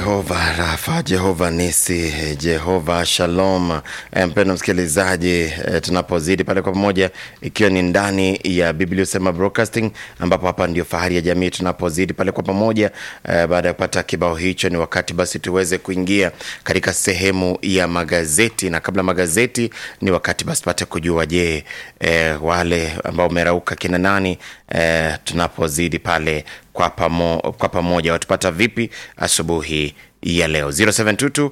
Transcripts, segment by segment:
Jehova Rafa, Jehova Nisi, Jehova Shalom. Eh, Mpendwa msikilizaji, eh, tunapozidi pale kwa pamoja, ikiwa ni ndani ya Biblia Usema Broadcasting, ambapo hapa ndio fahari ya jamii. Tunapozidi pale kwa pamoja, eh, baada ya kupata kibao hicho, ni wakati basi tuweze kuingia katika sehemu ya magazeti, na kabla magazeti, ni wakati basi pate kujua, je, eh, wale ambao umerauka kina nani, eh, tunapozidi pale kwa, pamo, kwa pamoja watupata vipi asubuhi ya leo 0722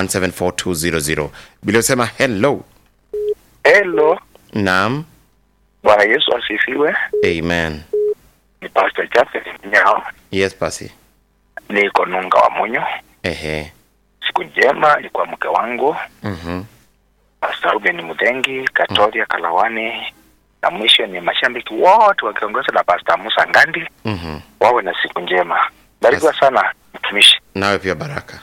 174 bila usema hello Hello, naam Bwana Yesu asifiwe. amen Ni Pastor Jafet Nyao, yes pasi niko Nunga wa Munyo. ehe Siku njema ni kwa mke wangu mhm Pastor Ruben Mudhengi, Katoria Kalawani, na mwisho ni mashabiki wote wakiongozwa na Pastor Musa Ngandi, mhm wawe na siku njema. Barikiwa sana mtumishi. nawe pia baraka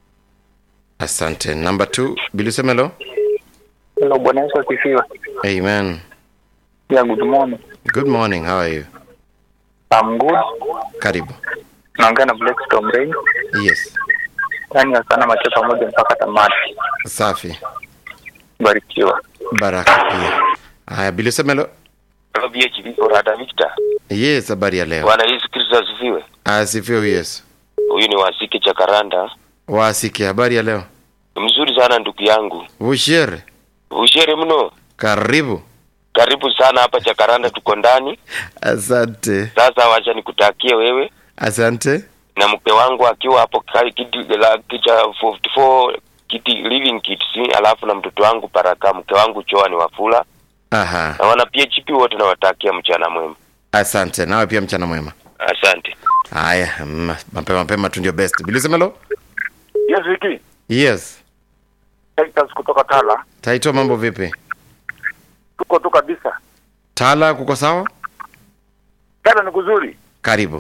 asante namba 2 bila usema hello Hello, Bwana Yesu asifiwe. amen Yeah, good morning. good morning how are you I'm good. karibu Naongea na Black Storm Rain. yes Yaani sana macho pamoja mpaka tamati. safi Barikiwa. baraka pia haya bila usema hello BHB Orada Victor. yes habari ya leo Bwana Yesu Kristo asifiwe. asifiwe yesu Huyu ni Wasike cha Karanda. wasiki habari ya leo Mzuri sana ndugu yangu. ushere Ushere mno. karibu Karibu sana hapa cha Karanda tuko ndani. asante Sasa wacha nikutakie wewe asante na mke wangu akiwa hapo ka- kiti la kicha 44 kiti living kits alafu na mtoto wangu Baraka mke wangu Choa ni Wafula aha na wana PHP wote nawatakia mchana mwema. asante nawe pia mchana mwema Asante. haya mm, mapema mapema tu ndio best bilisemelo Yes, Wiki. yes Titus kutoka Tala. taitwa mambo vipi Tuko tu kabisa. tala kuko sawa Tala ni kuzuri. karibu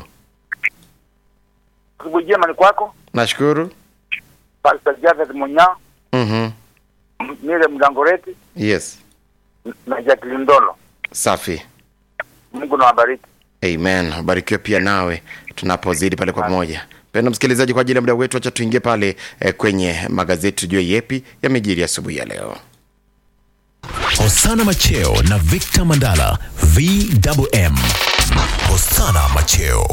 Asubuhi njema ni kwako. nashukuru Pastor Jafet Munya, mhm Mire Mlangoreti yes na Jacqueline Ndolo. safi Mungu na wabariki. amen ubarikiwe pia nawe tunapozidi pale kwa pamoja penda msikilizaji kwa ajili ya muda wetu acha tuingie pale eh, kwenye magazeti tujue yepi yamejiri asubuhi ya leo Hosana Macheo na Victor Mandala VMM. Hosana Macheo.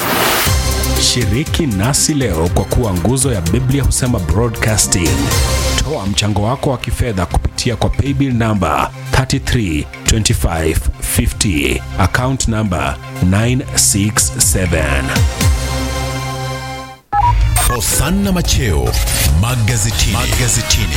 Shiriki nasi leo kwa kuwa nguzo ya Biblia husema broadcasting. Toa mchango wako wa kifedha kupitia kwa paybill namba 332550 account namba 967. Hosana Macheo magazetini. magazetini.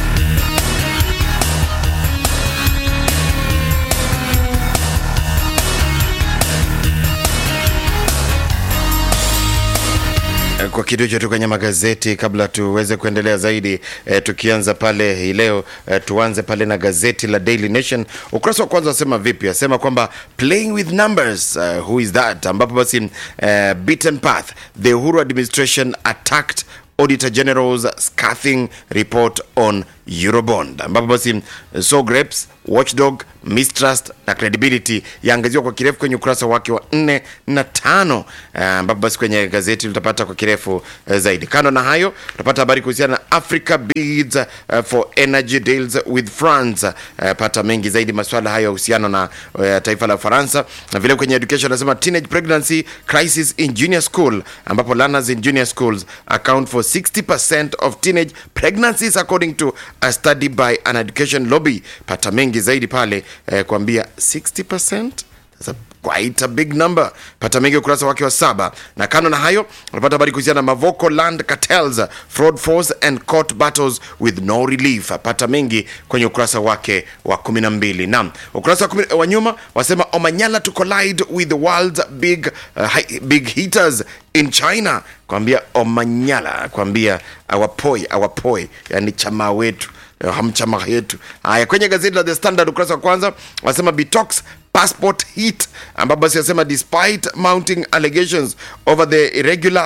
kwa kitu hicho tu kwenye magazeti kabla tuweze kuendelea zaidi eh, tukianza pale hii leo eh, tuanze pale na gazeti la Daily Nation ukurasa wa kwanza wasema vipi asema kwamba playing with numbers uh, who is that ambapo basi uh, beaten path the Uhuru administration attacked Auditor General's scathing report on Eurobond ambapo basi so grapes watchdog mistrust na credibility yaangaziwa kwa kirefu kwenye ukurasa wake wa nne na tano eh, ambapo basi kwenye gazeti litapata kwa kirefu eh, zaidi kando na hayo utapata habari kuhusiana na africa bids uh, for energy deals with france uh, pata mengi zaidi maswala hayo yahusiana na uh, taifa la ufaransa na vile kwenye education anasema teenage pregnancy crisis in junior school ambapo learners in junior schools account for 60% of teenage pregnancies according to a study by an education lobby pata mengi zaidi pale eh, kuambia 60% That's a quite a big number pata mengi ukurasa wake wa saba na kando na hayo unapata habari kuhusiana na mavoko land cartels fraud force and court battles with no relief pata mengi kwenye ukurasa wake wa 12 naam ukurasa wa, kumi, wa nyuma wasema omanyala to collide with the world's big, uh, hi, big hitters in china kwambia omanyala kwambia awapoi awapoi yani chama wetu eh, hamchama yetu haya kwenye gazeti la the standard ukurasa wa kwanza wasema bitox passport hit ambapo basi wasema despite mounting allegations over the irregular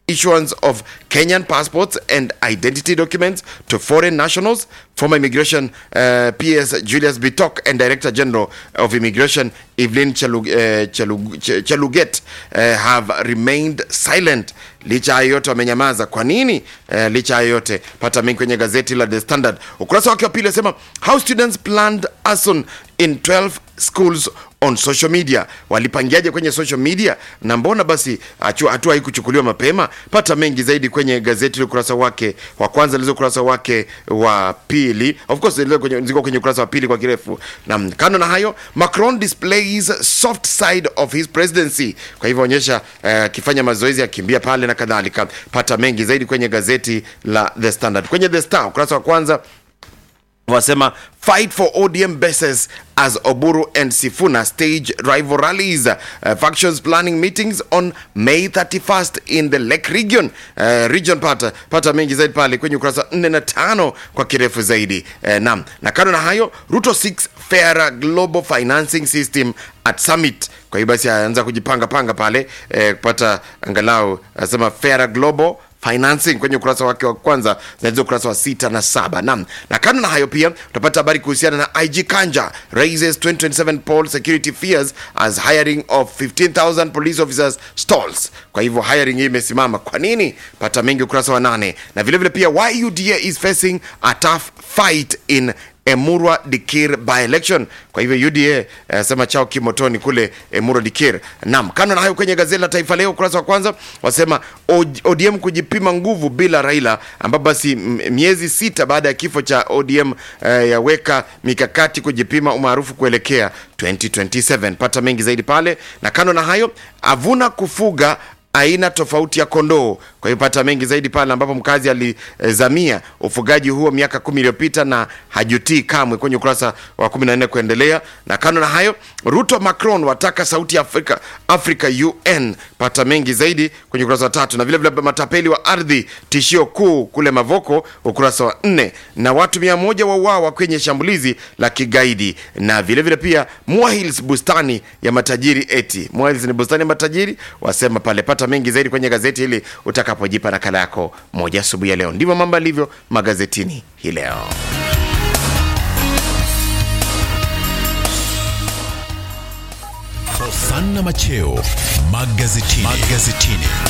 issuance of Kenyan passports and identity documents to foreign nationals. Former Immigration uh, PS Julius Bitok and Director General of Immigration Evelyn Chalug, uh, Chalug, Ch- Chaluget uh, have remained silent. Licha ya yote wamenyamaza. Kwa nini? Uh, licha ya yote, pata mengi kwenye gazeti la The Standard ukurasa wake wa pili asema how students planned arson in 12 schools on social media. Walipangiaje kwenye social media na mbona basi hatua hatua haikuchukuliwa mapema? Pata mengi zaidi kwenye gazeti la ukurasa wake wa kwanza, lizo ukurasa wake wa pili, of course zilizo kwenye, ziko kwenye ukurasa wa pili kwa kirefu. Na kando na hayo, Macron displays soft side of his presidency. Kwa hivyo onyesha akifanya uh, mazoezi akimbia pale na kadhalika. Pata mengi zaidi kwenye gazeti la The Standard. Kwenye The Star ukurasa wa kwanza wasema fight for ODM bases as Oburu and Sifuna stage rival rallies. Uh, factions planning meetings on May 31st in the Lake region. Uh, region pata, pata mengi zaidi pale kwenye ukurasa 4 na 5 kwa kirefu zaidi. Uh, nam na kando na hayo Ruto 6 fairer global financing system at summit. Kwa hiyo basi aanza kujipanga panga pale eh, kupata angalau asema fairer global financing kwenye ukurasa wake wa kwanza zinaweza ukurasa wa sita na saba nam na kando na hayo pia utapata habari kuhusiana na ig kanja raises 2027 poll security fears as hiring of 15000 police officers stalls kwa hivyo hiring hii imesimama kwa nini pata mengi ukurasa wa nane na vilevile vile pia why uda is facing a tough fight in Emurwa Dikir by election. Kwa hivyo UDA uh, sema chao kimotoni kule Emurwa Dikir. Naam, kando na hayo kwenye gazeti la Taifa Leo ukurasa wa kwanza wasema ODM kujipima nguvu bila Raila, ambapo basi miezi sita baada ya kifo cha ODM uh, yaweka mikakati kujipima umaarufu kuelekea 2027. Pata mengi zaidi pale, na kando na hayo avuna kufuga aina tofauti ya kondoo. Kwa hiyo pata mengi zaidi pale ambapo mkazi alizamia ufugaji huo miaka kumi iliyopita na hajutii kamwe, kwenye ukurasa wa 14 kuendelea. Na kando na hayo, Ruto Macron wataka sauti ya Afrika, Afrika UN. Pata mengi zaidi kwenye ukurasa wa tatu, na vile vile matapeli wa ardhi tishio kuu kule Mavoko, ukurasa wa nne, na watu mia moja wauawa kwenye shambulizi la kigaidi, na vile vile pia Muahils bustani ya matajiri eti Muahils ni bustani ya matajiri, wasema pale. Pata mengi zaidi kwenye gazeti hili utakapojipa nakala yako moja asubuhi ya leo. Ndivyo mambo yalivyo magazetini hii leo. Hosanna Macheo magazetini. magazetini.